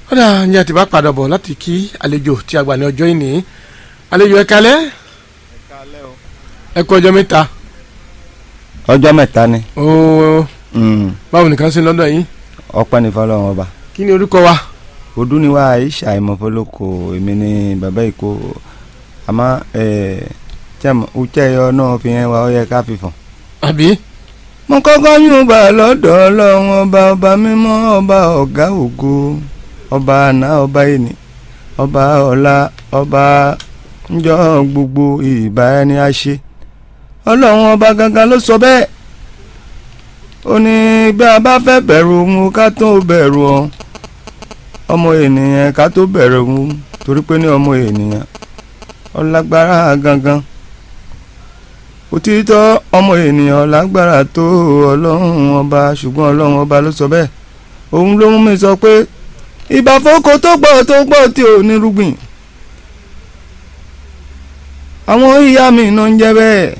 ó dà ní àti bá padà bọ̀ láti kí àlejò tí a gbà ní ọjọ́ ìní àlejò ẹ kalẹ́ ẹ kú ọjọ́ mẹ́ta ọjọ́ mẹ́ta ni ooo mm, báwo nìkan sí lọ́dọ̀ yín ọpẹ́ ní fọlọ́run ọba kí ni orúkọ wa odúniwá aisha ìmọ̀fọ́lọ́kọ èmi ní bàbá ìkó àmọ́ uche yọ náà fi hàn wá ó yẹ ká fi fọ̀n. àbí mo kọ́kọ́ yún bá lọ́dọ̀ ọlọ́run ọba ọba mímọ́ ọba ọ̀gá ògo ọba àná ọba ẹni ọba ọ̀la ọba ńjọ́ gbogbo ìbá ẹni á ṣe ọlọ́run ọba gangan ló sọ bẹ́ẹ̀ ó ní bí a bá fẹ́ bẹ̀rù òun ká tó bẹ̀rù ọ ọmọ ènìyàn ká tó bẹ̀rù òun torí pé ní ọmọ ènìyàn ọlágbára gangan òtítọ́ ọmọ ènìyàn lágbára tó ọlọ́run ọba ṣùgbọ́n ọlọ́run ọba ló sọ bẹ́ẹ̀ òun ló mú mi sọ pé ìbàfọ́kọ tó gbọ́ tó gbọ́ tí ò ní rúgbìn àwọn ìyá mi iná ń jẹ́ bẹ́ẹ̀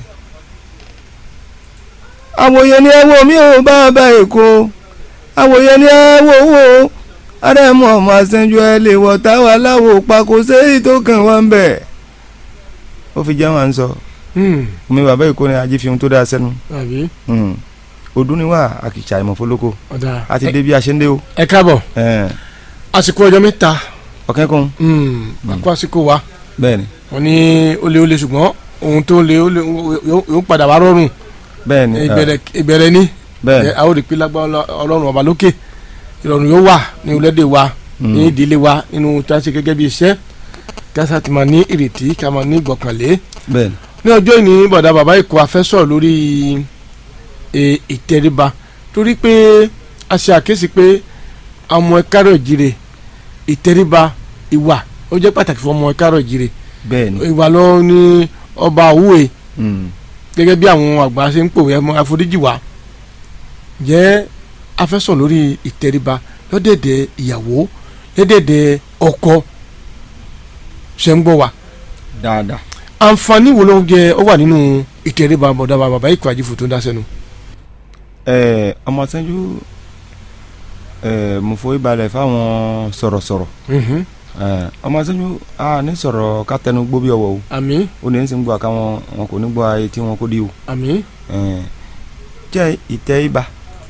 àwòye ni ẹ wo mi ò bá bá èkó àwòye ni ẹ wo wo àrẹ̀mú ọmọ àṣẹjú ẹ lè wọ̀ táwa láwo pa kò séyìí tó kàn wọ́n bẹ̀ ó fi jẹ́ wọn à ń sọ omi bàbá èkó ni ajé fi ohun tó dáa sẹ́nu àbí odúniwá àkìtsà ìmọ̀fólókò ọ̀dà a ti dé bí a ṣe ń dé o ẹ káàbọ̀ àsìkò ọjọ́ mẹ́ta ọ̀kẹ́kùn àkó àsìkò wa bẹ́ẹ̀ ni wọ́n ní ó lé ó lé ṣùgbọ́n ohun tó lé ó lé yóò yóò padà wá rọrùn bẹ́ẹ̀ ni ìbẹ̀rẹ̀ ìbẹ̀rẹ̀ ní bẹ́ẹ̀ ẹ, a ó rí pé lágbára ọlọ́run ọba lókè ìrọ̀rùn yóò wà ní orílẹ̀-èdè wa ní ìdílé wa nínú tí a ṣe gẹ́gẹ́ bí iṣẹ́ kásá ti máa ní ìrètí ká máa ní ìgbọ̀kànlé bẹ́ẹ̀ ni ní ọjọ́ ìní bọ̀dá bàbá ìkó afẹ́ sọ̀rọ̀ lórí e, ìtẹríba torí pé a ṣe àkíyèsí pé ọmọ ẹ̀kárọ̀ ìjire ìtẹríba ìwà ó jẹ́ pàtàkì fún ọmọ ẹ̀kárọ̀ ìjire bẹ́ẹ̀ ni ìwà lọ ní ọba òwúwe Mm. gẹ́gẹ́ bí àwọn àgbà ṣe ń pòwe ẹmọ àforíjì wa jẹ́ afẹ́sọ̀ lórí ìtẹríba lọ́dẹ̀dẹ̀ ìyàwó lọ́dẹ̀dẹ̀ ọkọ ṣe ń gbọ́ wa dáadáa àǹfààní wo ló ń jẹ ó wà nínú ìtẹríba bọ̀dá wa bàbá ìkọ̀ àjífò tó ń dá sẹ́nu. ẹ ọmọ sẹ́jú ẹ mo forí balẹ̀ fáwọn sọ̀rọ̀sọ̀rọ̀ Mhm. ẹ ọmọ sẹ́jú a ní sọ̀rọ̀ ká tẹnu gbó bí ọwọ́ o àmín ó ní sì ń gbọ́ àkáwọn wọn kò ní gbọ́ ayé tí wọn kò dí o àmín ẹ jẹ́ ìtẹ́ ibà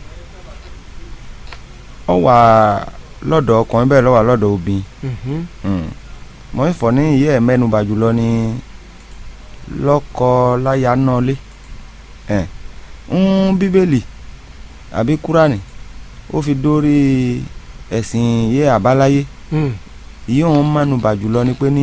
ọ wà lọ́dọ̀ ọkùnrin bẹ́ẹ̀ lọ́wọ́ lọ́dọ̀ obìnrin Mhm. mọ̀ ń fọ̀ ní ìyẹ́ ẹ̀ mẹ́nuba jùlọ ní lọ́kọ láya náà lé ẹ̀ ń bíbélì àbí kúránì ó fi dórí ẹ̀sìn ìyẹ́ àbáláyé Mm. ìyẹ́ òun mẹ́nuba jùlọ ni pé ní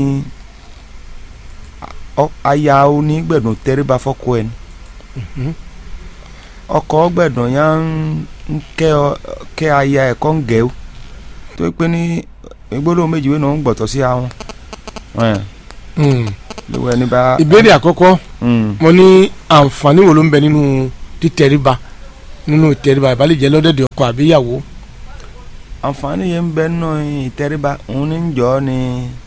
ọ- aya onígbẹ̀dùn tẹríba fọ́kọ ẹni Mhm. ọkọ gbẹ̀dùn yá ń ń kẹ́ ọ- kẹ́ aya ẹ̀kọ́ ń gẹ̀ ó tó pé ní gbólóhùn méjì wẹ́n náà ń gbọ̀tọ̀ sí àwọn ẹ̀ Mm. lówó ẹni bá. ìbéèrè àkọ́kọ́ Mm. mo ní àǹfààní wo ló ń bẹ nínú títẹríba nínú ìtẹríba ìbálẹ̀ lọ́dẹ̀dẹ̀ ọkọ àbí ìyàwó. àǹfààní yẹn ń bẹ nínú ìtẹríba òun ní ń jọ ní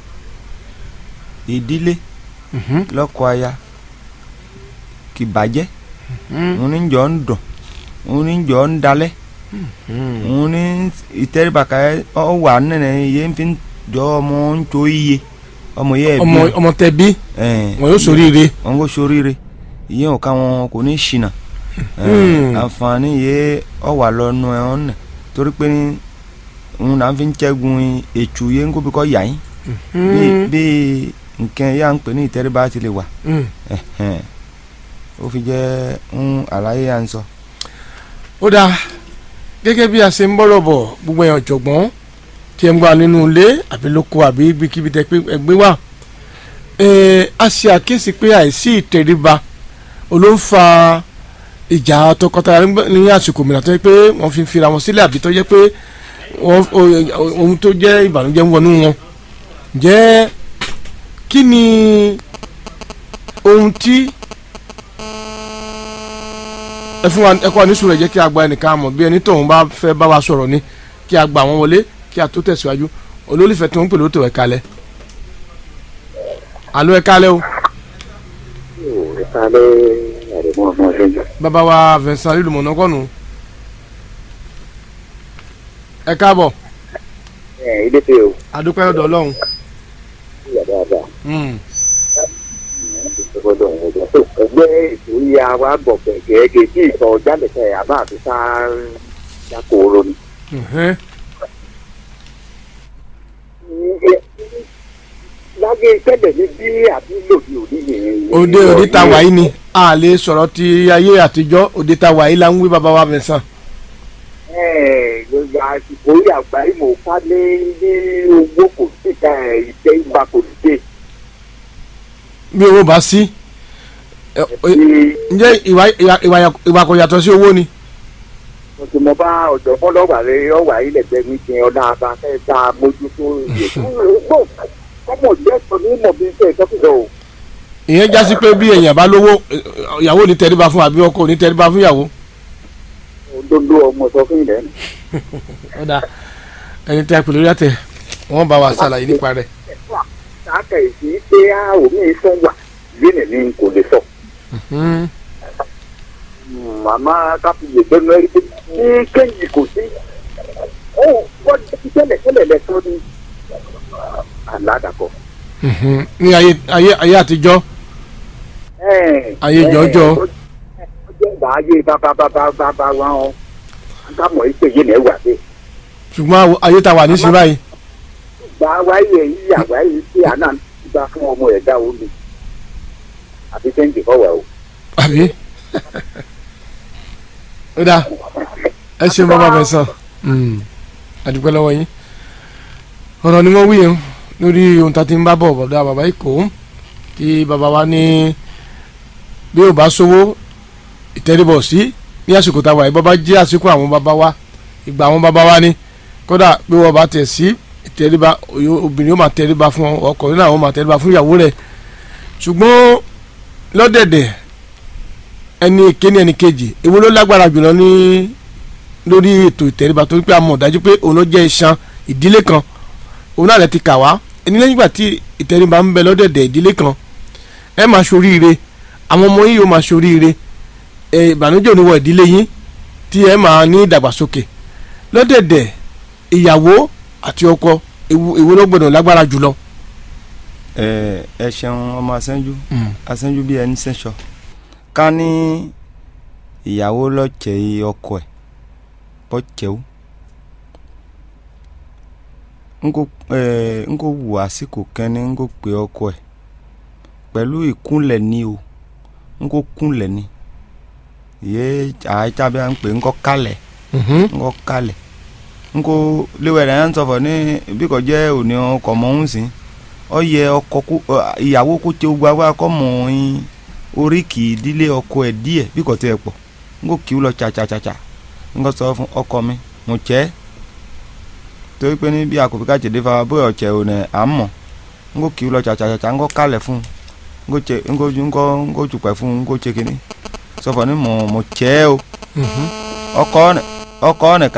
ìdílé Mhm. lọ́kọ aya kì bàjẹ́ Mm. òun ní ń jọ ń dùn òun ní ń jọ ń dalẹ̀ Mm. òun ní ìtẹríba ká ọ wà nínú yẹn fi ń jọ ọmọ ń tó iye ọmọ yẹ bí ọmọ ọmọ tẹ bí ẹ̀ wọn yóò ṣoríire. wọn kò sóríire ìyẹn ò ká wọn kò ní ṣìnà Hmm. àǹfààní yẹ ọ wà lọ́nu ẹ̀ ọ́n nà torí pé ní òun náà fi ń ṣẹ́gun ètù yẹn ń kó bí kò yà yín bí Mm. bí nǹkan yà ń pè ní ìtẹríba ti lè wà Mm. ẹ̀hẹ̀n. ó fi jẹ́ ń àlàyé à ń sọ. ó dáa gẹ́gẹ́ bí a ṣe ń bọ́rọ̀ bọ̀ gbogbo èèyàn ọ̀jọ̀gbọ́n tí ẹ ń gbà nínú ilé àbí lóko àbí ibikíbi tẹ pé ẹgbẹ́ wà Ẹ̀ẹ́, a ṣe àkíyèsí pé àìsí ìtẹríba olóńfà ìjà tọkọtaya nígbà- ní àsìkò mìíràn tó yẹ pé wọ́n fi ń fira wọn sílẹ̀ àbí tó yẹ pé wọ́n o- ohun tó jẹ́ ìbànújẹ́ ń wọnú wọn jẹ́ kí ni ohun tí ẹ fún wa ẹ kọ́ ní sùúrù ẹ jẹ́ kí a gba ẹnìkan mọ̀ bí ẹni tóun bá fẹ́ bá wa sọ̀rọ̀ ni kí a gba àwọn wọlé kí a tó tẹ̀síwájú olólùfẹ́ tó ń pè lóòótọ́ ẹ̀ kalẹ̀ alo ẹ̀ kalẹ̀ o ìsàlẹ̀ àrèmọ ọmọ ọ̀ṣẹ́jú. bàbá wa Vincent lílùmọ̀nà kọ́nù ẹ káàbọ̀ ẹ̀ ilé fẹ́ o adúpẹ́ ọ̀dọ̀ ọlọ́run ìyá dáadáa Mm. ìṣòro òun ọjọ́ tó ẹgbẹ́ ètò ìyá wa bọ̀ gẹ́gẹ́ tí ìtọ̀ jálẹ̀kẹ́ àbá àti sáà jákòó ni. Mhm. lágé tẹ́lẹ̀ ní bí àbí lòdì òní yẹn. òde òde ta wàyí ni a lè sọ̀rọ̀ ti ayé àtijọ́ òde ta wàyí la ń wí bàbá wa mẹ́sàn. Ẹ̀, gbogbo àsìkò yìí àgbáyé mò ń ká ní ní owó kò sí ká ẹ̀ ìtẹ́ ìgbà kò sí dé. bí owó bá sí ẹ, ẹ, Ní ǹjẹ́ ìwà ìwà- ìwà ìwà kò yàtọ̀ sí owó ni. mo ti mọ bá ọ̀dọ́ fọlọ́wà rẹ ọ̀wà ilẹ̀ gbẹ̀mí ti ọ̀dà abafẹ́ tá a mójútó iye tó ń gbò kọ́mọ̀ jẹ́ sọ ní mọ̀ bí iṣẹ́ ìtọ́kùsọ̀ o. ìyẹn já sí pé bí èèyàn bá lówó ẹ, ìyàwó ò ní tẹríba fún àbí ọkọ ò ní tẹríba fún ìyàwó. òdodo ọmọ sọ fún ilẹ̀ nù. ọ̀dà ẹni tẹ́ pẹ̀lú yàtẹ̀ wọ́n bá wa ṣàlàyé nípa rẹ̀. sáàkà èsì pé a ò ní sọ wà lónìí ni kò lè sọ. Mhm. màmá káfíńyè gbẹ́nu ẹ̀rí pé ní kéyìí kò sí. ó wọ́n ti tẹ́lẹ̀ tẹ́lẹ̀ lẹ́tọ́ ní aládàkọ. Mhm. ní ayé ayé ayé àtijọ́ Ayé jọjọ. ó jẹ́ ìgbà ayé bàbá bàbá bàbá wa ọ́ ká mọ̀ ẹ́ pé yé ni ẹ wà dé. ṣùgbọ́n àwọ- ayé ta wà nísìnyí báyìí. gba wáyé yìí àwáyé tí àná gba fún ọmọ ẹ̀ dá omi àbí sẹ́ńtì fọwọ́ o. àbí. ó dáa ẹ ṣeun bàbá mẹ́sàn. àdúpẹ́ lọ́wọ́ yín. ọ̀rọ̀ ni wọ́n wí yẹn lórí ohun tá a ti ń bá bọ̀ bọ̀dọ̀ bàbá Èkó tí bàbá wa ní bí ò bá sówó ìtẹríbọ̀ sí ní àsìkò táwa yìí bàbá jẹ́ àsìkò àwọn bàbá wa ìgbà àwọn bàbá wa ni kódà bí wọ́n bá tẹ̀ sí ìtẹríba oyo- obìnrin ó máa tẹríba fún ọkùnrin náà ó máa tẹríba fún ìyàwó rẹ̀ ṣùgbọ́n lọ́dẹ̀dẹ̀ ẹni ìkéni ẹni kejì èwo ló lágbára jùlọ ní lórí ètò ìtẹríba torí pé a mọ̀ dájú pé òun ló jẹ́ iṣan ìdílé kan òun náà lè ti kà wá ẹni lẹ́yìn ìgbà tí ìtẹríba ń bẹ lọ́dẹ̀dẹ̀ ìdílé kan ẹ máa ṣoríire àwọn ọmọ yìí yóò máa ṣoríire ẹ ìbànújẹ́ òní wọ ìdílé yín tí ẹ máa ní ìdàgbàsókè lọ́dẹ̀dẹ̀ ìyàwó àti ọkọ èwo èwo ló gbọdọ̀ lágbára jùlọ. ẹ ẹ ṣeun ọmọ asẹ́njú asẹ́njú bí ẹni sẹ́sọ ká ní ìyàwó lọ́ọ̀kẹ́ ọkọ ẹ̀ bọ́ọ̀kẹ́ ó nko ẹ nko wù àsìkò kẹ́ni nko pè ọkọ ẹ̀ pẹ̀lú ìkúnlẹ̀ ni o nko kúnlẹ̀ ni yé àìjábí à ń pè nko kálẹ̀ nko kálẹ̀ nko léwẹ̀ rẹ̀ ń sọ̀fọ̀ ní bí kò jẹ́ òní ọkọ̀ mọ́ ń sìn ọ yẹ ọkọ kó ọ, ìyàwó kó tẹ gba wá kọ́ mọ̀ ọ́n oríkì ìdílé ọkọ ẹ̀ díẹ̀ bí kò tẹ́ ẹ pọ̀ nko kí ó lọ tsatsatsatsa nko sọ fún ọkọ mi mo tsẹ́ torí pé ní bí akọ̀bí ká jẹ̀dẹ́ fa bóyá ọ̀tsẹ̀ ò nẹ̀ à ń mọ̀ nko kí ó lọ tsatsatsatsa nko kálẹ̀ fún nko tsẹ nko nko nko tsukpẹ̀ fún nko tsẹ kínní sọfọ ní mo mo tsẹ́ o ọkọ ọ̀nẹ̀ ọkọ ọ̀nẹ̀ ká